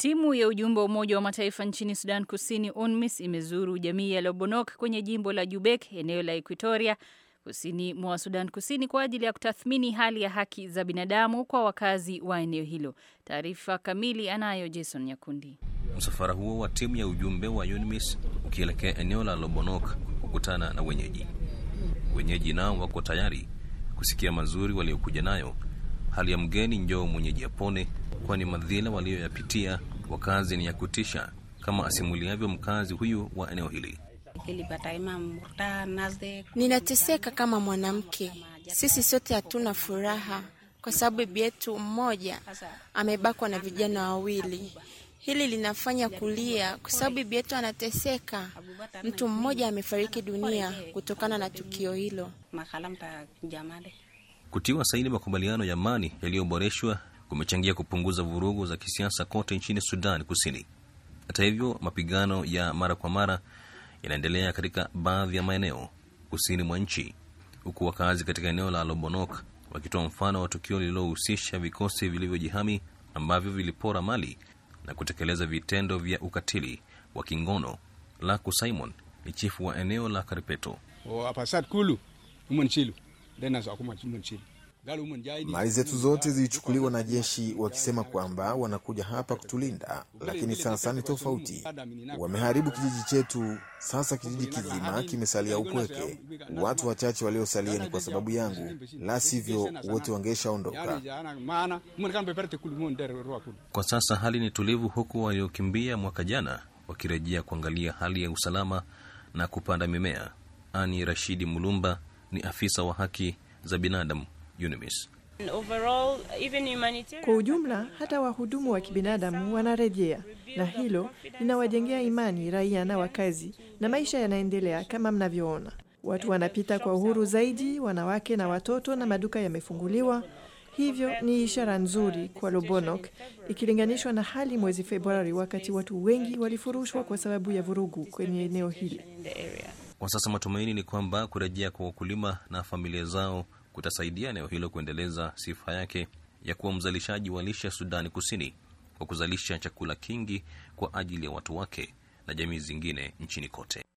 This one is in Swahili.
Timu ya ujumbe wa Umoja wa Mataifa nchini Sudan Kusini, UNMISS, imezuru jamii ya Lobonok kwenye jimbo la Jubek, eneo la Equatoria, kusini mwa Sudan Kusini, kwa ajili ya kutathmini hali ya haki za binadamu kwa wakazi wa eneo hilo. Taarifa kamili anayo Jason Nyakundi. Msafara huo wa timu ya ujumbe wa UNMISS ukielekea eneo la Lobonok kukutana na wenyeji. Wenyeji nao wako tayari kusikia mazuri waliokuja nayo. Hali ya mgeni njoo mwenyeji apone, kwani madhila walioyapitia wakazi ni ya kutisha, kama asimuliavyo mkazi huyu wa eneo hili. Ninateseka kama mwanamke. Sisi sote hatuna furaha kwa sababu bibi yetu mmoja amebakwa na vijana wawili. Hili linafanya kulia kwa sababu bibi yetu anateseka. Mtu mmoja amefariki dunia kutokana na tukio hilo. Kutiwa saini makubaliano ya amani yaliyoboreshwa kumechangia kupunguza vurugu za kisiasa kote nchini Sudan Kusini. Hata hivyo, mapigano ya mara kwa mara yanaendelea katika baadhi ya maeneo kusini mwa nchi, huku wakazi katika eneo la Lobonok wakitoa mfano wa tukio lililohusisha vikosi vilivyojihami ambavyo vilipora mali na kutekeleza vitendo vya ukatili wa kingono. Laku Simon ni chifu wa eneo la Karipeto. Mali zetu zote zilichukuliwa na jeshi wakisema kwamba wanakuja hapa kutulinda, lakini sasa ni tofauti. Wameharibu kijiji chetu. Sasa kijiji kizima kimesalia upweke. Watu wachache waliosalia ni kwa sababu yangu, la sivyo wote wangeshaondoka. Kwa sasa hali ni tulivu, huku waliokimbia mwaka jana wakirejea kuangalia hali ya usalama na kupanda mimea. Ani Rashidi Mulumba ni afisa wa haki za binadamu UNMISS. Kwa ujumla, hata wahudumu wa kibinadamu wanarejea, na hilo linawajengea imani raia na wakazi, na maisha yanaendelea kama mnavyoona. Watu wanapita kwa uhuru zaidi, wanawake na watoto, na maduka yamefunguliwa. Hivyo ni ishara nzuri kwa Lobonok ikilinganishwa na hali mwezi Februari, wakati watu wengi walifurushwa kwa sababu ya vurugu kwenye eneo hili. Kwa sasa matumaini ni kwamba kurejea kwa wakulima na familia zao kutasaidia eneo hilo kuendeleza sifa yake ya kuwa mzalishaji wa lishe Sudani Kusini kwa kuzalisha chakula kingi kwa ajili ya watu wake na jamii zingine nchini kote.